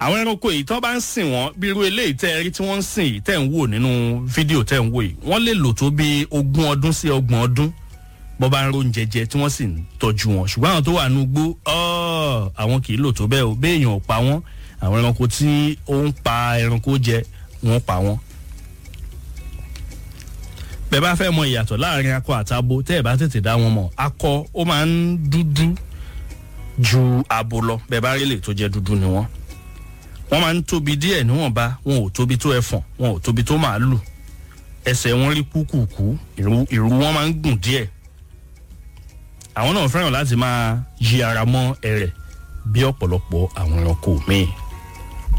àwọn ẹranko yìí tó bá ń sìn wọ́n bí irú eléyìí tẹ́ ẹ rí tí wọ́n ń sìn yìí tẹ́ ń wò nínú fídíò tẹ́ ń wò yìí wọ́n lè lò tó bí ogún ọdún sí ọgbọ̀n ọdún bọ́ bá ń ro oúnjẹ jẹ tí wọ́n sì ń tọ́jú wọn ṣùgbọ́n àwọn tó wà ní ugbó ọ́ àwọn kì í lò tó bẹ́ẹ̀ o béèyàn ò pa wọ́n àwọn ẹranko tí ó ń pa ẹranko jẹ wọ́n pa wọ́n. bẹ́ẹ̀ bá fẹ́ mọ ìyàtọ̀ láàrin akọ àtabo tẹ́ ẹ̀ bá tètè dá wọn mọ̀ akọ ó máa ń dúdú ju abo lọ bẹ́ẹ̀ bá rí lè tó jẹ́ dúdú ni wọ́n wọ́n máa ń tóbi díẹ̀ níwọ̀nba wọn ò tóbi tó ẹfọ̀n wọn ò tóbi tó màálù ẹsẹ̀ wọn rí kúkúkú ìrù wọn máa ń gùn díẹ̀ àwọn náà fẹ́ràn láti máa yí ara mọ́ ẹrẹ̀ bí ọ̀pọ̀lọpọ̀ àwọn ẹranko míì